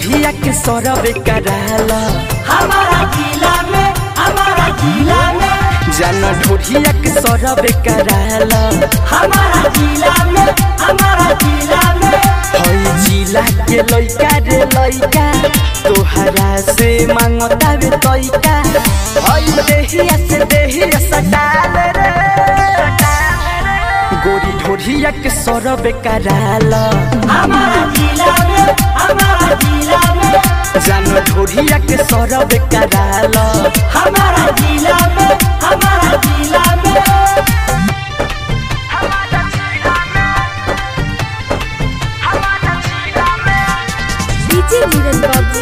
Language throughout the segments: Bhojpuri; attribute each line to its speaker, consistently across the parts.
Speaker 1: ढोढ़िया के सरब कराला
Speaker 2: हमारा जिला में हमारा जिला में
Speaker 1: जान ढोढ़िया के सरब कराला
Speaker 2: हमारा जिला में हमारा जिला में
Speaker 1: हई जिला के लइका रे लइका तोहरा से मांगता वे तइका हई देहिया से देहिया सटाल रे गोरी ढोढ़िया के सरब कराला
Speaker 2: हमारा जिला में हमारा जिला में
Speaker 1: जान ढोढ़िया के सरब कराला
Speaker 2: हमारा जिला में हमारा जिला में
Speaker 3: डीजे नीरज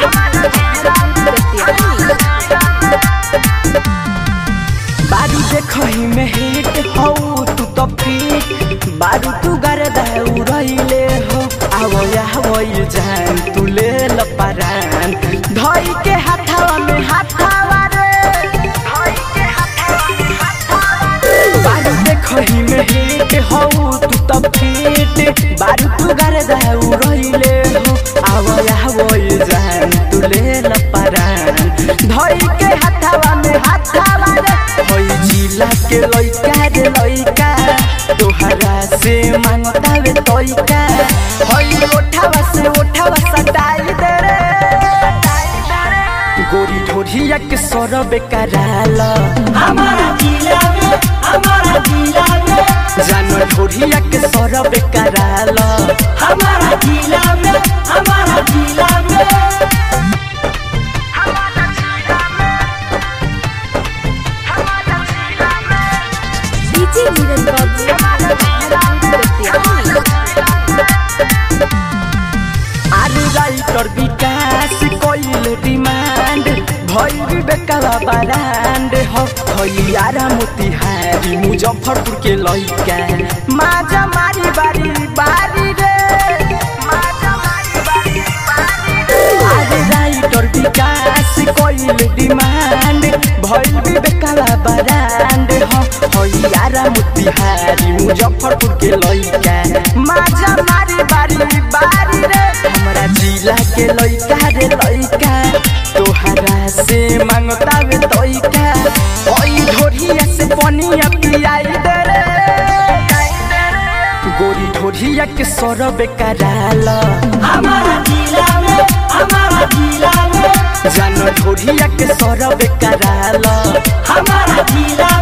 Speaker 1: बारू देखही में हिट हौ तू तो फिट बारू तू गरदा उड़ैले हो आवो आवो जान तू ले ल परान धई के हाथवा में हाथवा रे धई के हाथवा में हाथवा बारू देखही में हिट हौ तू तो फिट बारू तू गरदा उड़ैले हो आवो आवो जान तू ले ल परान धई के हाथवा में हाथवा रे होई जिला के लइका रे लइका तोहरा से मांगता वे तइका होई ओठावा से ओठावा सटाई दे रे गोरी ढोढ़िया के सरब कराला
Speaker 2: हमारा जिला में हमारा जिला में
Speaker 1: जान ढोढ़िया के सरब कराला
Speaker 2: हमारा जिला में हमारा जिला में
Speaker 3: डीजे नीरज
Speaker 1: आलू राइटर विकास कोइल डिमांड भैरी बेकावा बारांड हो भैयारा मोतिहारी मुजफ्फरपुर के लइका माजा मारी बारी बारी रे माजा मारी बारी बारी रे आलू राइटर विकास कोइल डिमांड भैरी बेकावा बारांड हो भैयारा मोतिहारी मुजफ्फरपुर के लइका माजा मारी बारी बारी रे हमरा जिला के लइका रे लइका तोहरा से मांगता वे तइका ओई ढोढ़िया से पनिया पियाई दे रे गोरी ढोढ़िया के सरब कराला
Speaker 2: हमारा जिला में हमारा जिला में
Speaker 1: जान ढोढ़िया के सरब कराला
Speaker 2: हमारा जिला